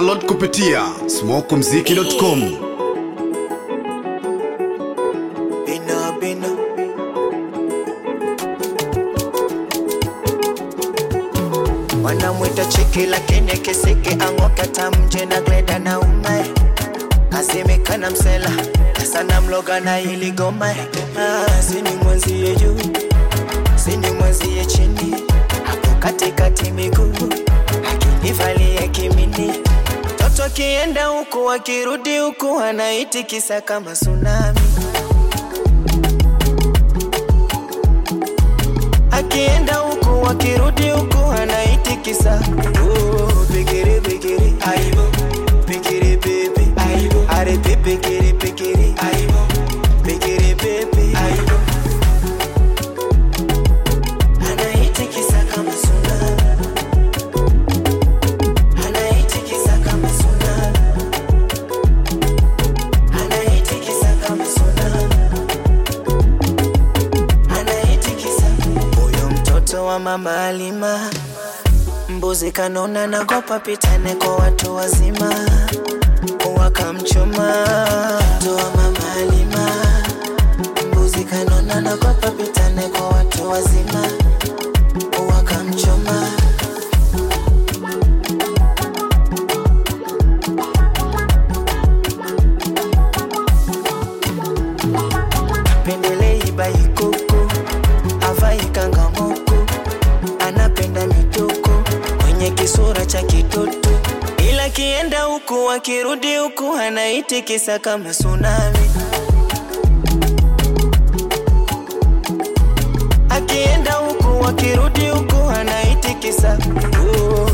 Download kupitia smokumziki.com. Bina, bina. wanamwita chiki lakini kisiki ang'oka tamje na gleda na umae asemekana msela sana mloga na ili goma ah, sini mwenzie juu sini mwenzie chini hapo katikati miguu akinivalia kimini toto kienda huku akirudi huku anaitikisa kama tsunami akienda huku akirudi huku anaitikisa Oh, pikiri pikiri aibo pikiri pepe aibo are pikiri pikiri aibo pikiri pepe aibo anaitikisa kama tsunami anaitikisa kama tsunami anaitikisa kama tsunami anaitikisa huyo mtoto wa mama Alima, mbuzi kanona nagopa pitane kwa watu wazima, wakamchoma mtoto wa mama Alima, mbuzi kanona nagopa pitane kwa watu wazima, wakamchoma pendelei baikoko avai kangamoko anapenda mitoko kwenye kisura cha kitoto ila kienda huku akirudi huku anaitikisa kama tsunami akienda huku akirudi huku anaitikisa oh,